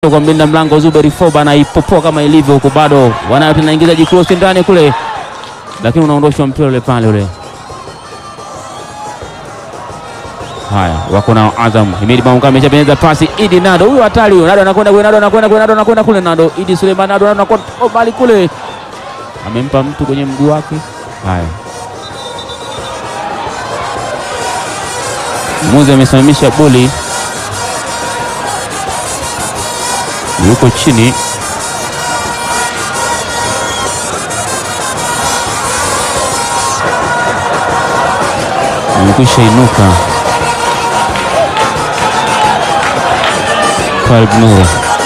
kwa mlinda mlango Zuberi Foba anaipopoa kama ilivyo huko, bado wanayo tena, ingiza jikrosi ndani kule, lakini unaondoshwa mpira ule pale ule. Haya, wako na Azam. Himidi Maunga ameshapenyeza pasi, Idi Nado, huyo hatari huyo. Nado anakwenda kule, Nado anakwenda kule, Nado anakwenda kule, Nado Idi Suleiman, Nado anakwenda mbali kule, amempa mtu kwenye mguu wake. Haya, muzi amesimamisha boli, yuko chini amekwisha inuka Twalib Nuru.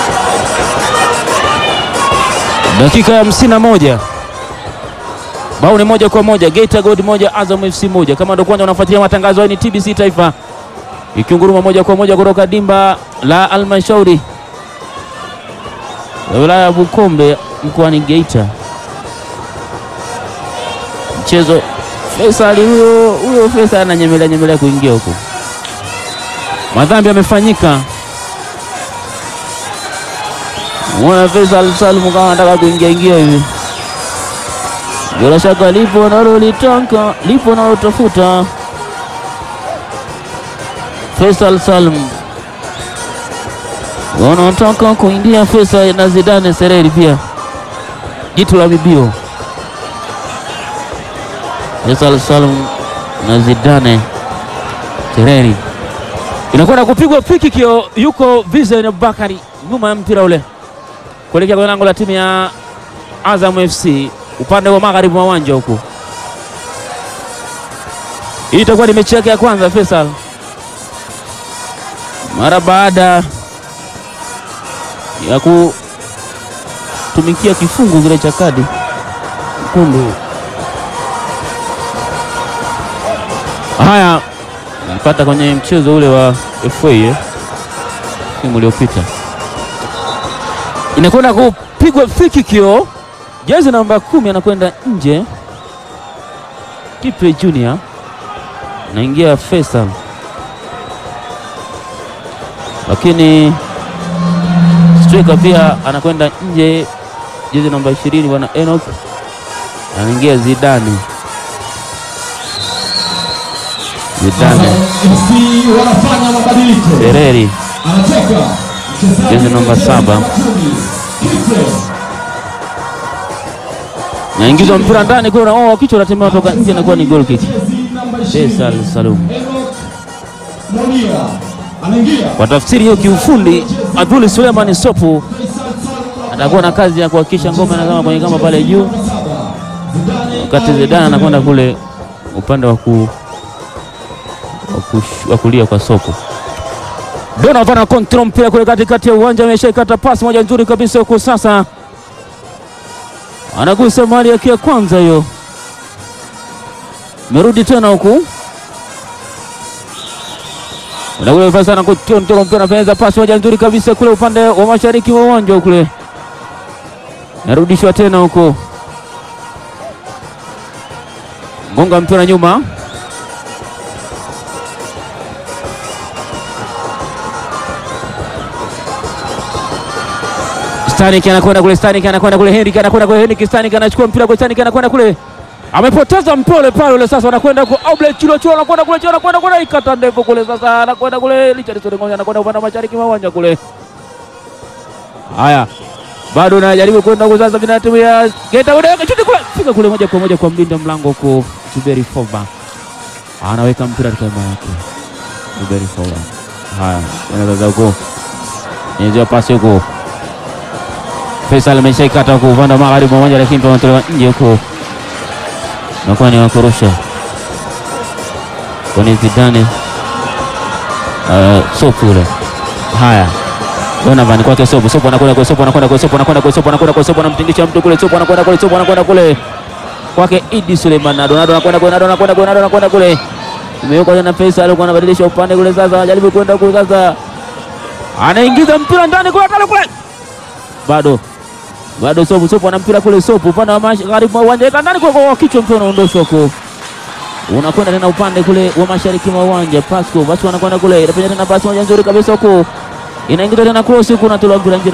Dakika ya hamsini na moja bao ni moja kwa moja, Geita Gold moja Azam FC moja. Kama ndo kwanza unafuatilia matangazo haya, ni TBC Taifa ikiunguruma moja kwa moja kutoka dimba la Almashauri ya wilaya ya Bukombe mkoani Geita. Mchezo Faisal huyo huyo Faisal ananyemelea nyemelea kuingia huko, madhambi yamefanyika. Mwana Faisal Salum kama anataka kuingia ingia hivi, bila shaka lipo nalolitaka, lipo nalotafuta. Faisal Salum wanataka kuingia Faisal na Zidane Sereri pia jitu la bibio Faisal Salum na Zidane Sereri inakwenda kupigwa free kick, yuko Vizen Bakari nyuma ya mpira ule kuelekea kwenye lango la timu ya Azam FC upande wa magharibi wa uwanja huku. Hii itakuwa ni mechi yake ya kwanza Faisal mara baada ya kutumikia kifungu kile cha kadi nyekundu. Haya, nilipata kwenye mchezo ule wa FA eh, simu uliopita inakwenda kupigwa free kick hiyo, jezi namba kumi anakwenda nje, Kipe Junior naingia Faisal, lakini striker pia anakwenda nje, jezi namba ishirini bwana Enoch anaingia Zidane. Zidane wanafanya mabadiliko. Sereri Anatoka mchezaji Jezi namba saba. naingizwa mpira ndani kule, oh, kichwa natembea toka nje, inakuwa ni goal kick. Faisal Salum Monia anaingia kwa tafsiri hiyo kiufundi, Abdul Suleiman Sopu atakuwa na kazi ya kuhakikisha ngoma inazama kwenye kamba pale juu, wakati Zidane anakwenda kule upande wa ku wa kush- wa kulia kwa Sopu. Donovan ana control mpira kule katikati ya uwanja, ameshaikata pasi moja nzuri kabisa huko. Sasa anagusa mali yake ya kwanza hiyo, merudi tena huku Unakule Faisal anakutoa mpira anapeza pasi moja nzuri kabisa kule upande wa mashariki wa uwanja kule. Narudishwa tena huko. Gonga mpira nyuma. Stanik anakwenda kule, Stanik anakwenda kule, Henrik anakwenda kule, Henrik Stanik anachukua mpira kule, Stanik anakwenda kule. Amepoteza mpole pale ule sasa, anakwenda kwa Oblet Chilo Chilo, anakwenda kule Chilo, anakwenda kule ikata ndefu kule sasa, anakwenda kule Richard Sorengo, anakwenda upande wa mashariki mwa uwanja kule. Haya, bado anajaribu kwenda kwa sasa, vina timu ya Geita kule, chuti kule, fika kule moja kwa moja kwa mlinda mlango huko Zuberi Foba, anaweka mpira katika eneo yake Zuberi Foba. Haya, anaanza huko, inazia pasi huko, Faisal ameshaikata huko upande wa magharibi mwa uwanja, lakini pametolewa nje huko nakuwa ni wakurusha kwani Zidane uh, Sopu ule. Haya, Donovan kwake Sopu, Sopu anakwenda kule, Sopu anakwenda kule, Sopu anakwenda kule, Sopu anakwenda kule, Sopu anamtingisha mtu kule, Sopu anakwenda kule, Sopu anakwenda kule kwake Idi Suleiman, Nado Nado anakwenda kule, Nado anakwenda kule, Nado anakwenda kule, imewekwa tena Faisal alikuwa anabadilisha upande kule, sasa anajaribu kwenda kule, sasa anaingiza mpira ndani kule, kule kule, bado bado Sopu Sopu ana mpira kule, Sopu upande wa magharibi mwa uwanja weka ndani kwa kwa kichwa, mpira unaondoshwa huko, unakwenda tena upande kule wa mashariki mwa uwanja. Pasco Pasco anakwenda kule, inapenya tena pasi moja nzuri kabisa huko, inaingizwa tena cross huku, natolewa mpira nje